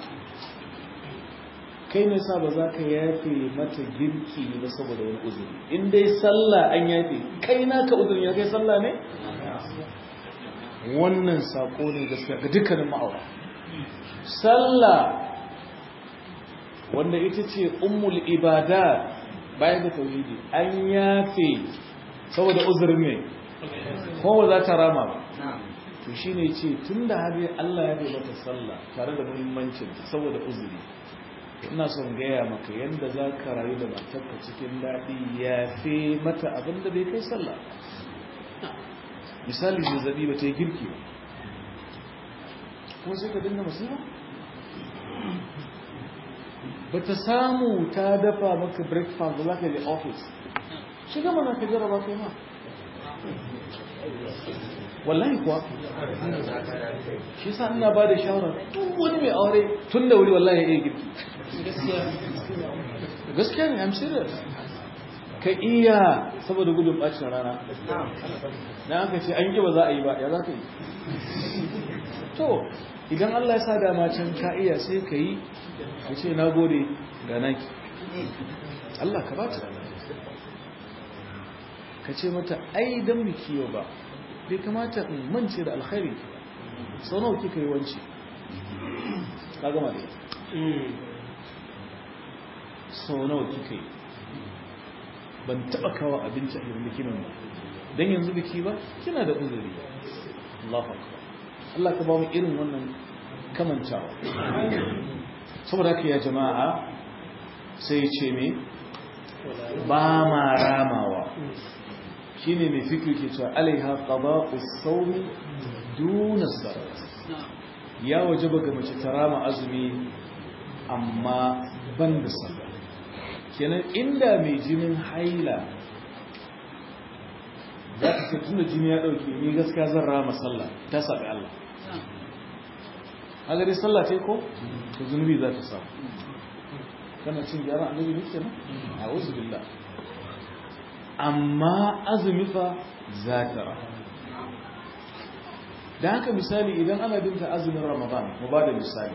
[SPEAKER 1] kai ne sa ba za ka yafe mata girki ba saboda wani uzuri in dai sallah an yafe kai naka uzurin ya kai sallah ne wannan sako ne gaskiya ga dukkanin ma'aura sallah wanda ita ce ummul ibada bayan da tauhidi an yafe saboda uzurin ne kuma za ta rama ba to shi ne ce tun da har Allah ya bai mata sallah tare da muhimmancin saboda uzuri ina son gaya maka yadda za ka rayu da matarka cikin daɗi ya fi mata abin da bai kai sallah misali zazzabi ba ta yi girki ba kuma sai ka dinga musulma ba ta samu ta dafa maka breakfast da za ka yi office shiga mana ka jaraba kai ma wallahi kuwa shi sa ina ba da shawarar duk wani mai aure tun da wuri wallahi ya iya girki gaskiya ne i'm serious ka iya saboda gudun bacin rana na aka ce an yi ba za a yi ba ya za ka yi to idan allah ya sa dama can ka iya sai ka yi ka ce na gode ga naki allah ka ba ta ka ce mata ai dan biki yau ba bai kamata in mance da alkhairi sau nawa kika yi wance ka gama da sau nawa kika yi ban taba kawo abinci a irin bikin ba don yanzu biki ba kina da uzuri Allah Allah ka ba mu irin wannan kamantawa saboda haka ya jama'a sai ce me ba ma ramawa shine mai fikir ke cewa alaiha qada'u sawmi duna salat ya wajaba ga mace ta rama azumi amma ban da sallah kenan inda mai jinin haila za ta ce tunda jini ya dauke ni gaskiya zan rama sallah ta sabi Allah haka dai sallah ce ko to zunubi za ta samu kana cin gyara annabi ne kenan a'udhu billah amma azumi fa za ta ra da haka misali idan ana binta azumin ramadan mu ba da misali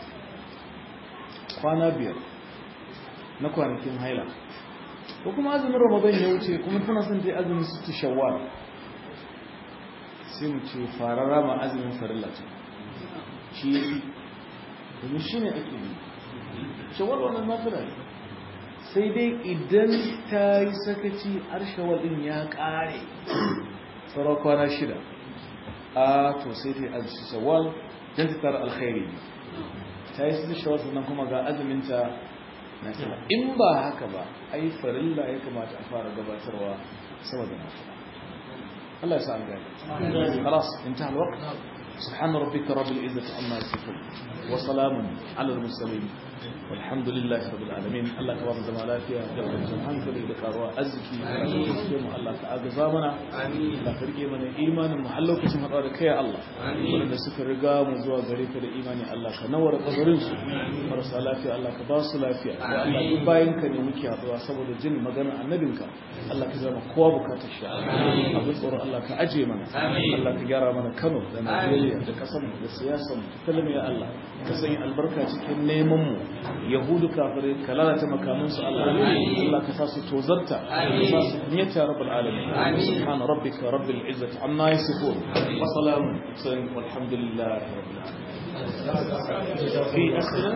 [SPEAKER 1] kwana biyar na kwanakin haila ko kuma azumin ramadan ya wuce kuma tana son ta azumin su shawwal sai mu ce fara rama azumin farilla ce shi domin shi ne ake yi shawwal wannan nafila ne sai dai idan ta yi sakaci arshawar din ya kare sauran kwana shida a to sai ta yi azuci shawar don ta tara alkhairi ne ta yi su shawar sannan kuma ga azuminta na tara in ba haka ba ai farilla ya kamata a fara gabatarwa saboda na fara Allah ya sa an gani خلاص انتهى الوقت سبحان ربك رب العزة عما يصفون وسلام على المرسلين والحمد لله رب العالمين الله كبار زمان lafiya da kwanciyar hankali da karuwa arziki da kusurce mu Allah ka agaza mana Allah ka rike mana imanin mu har lokacin haɗuwa da kai Allah wanda suka riga mu zuwa gare ka da imani Allah ka nawar kabarin su marasa lafiya Allah ka ba su lafiya ya Allah duk bayan ka ne muke haɗuwa saboda jin maganar annabinka Allah ka zama kowa bukatar shi abin tsoro Allah ka aje mana Allah ka gyara mana Kano da Najeriya da kasar da siyasar mu tattalin ya Allah ka sanya albarka cikin neman mu yahudu kafirai ka lalata makamansu Allah Allah ka sa su tozarta ka sa su kunyata rabbul alamin subhana rabbika rabbil izzati amma yasifun wa salamun walhamdulillahi rabbil alamin fi asila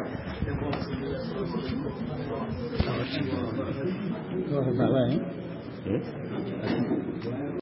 [SPEAKER 1] Go ahead,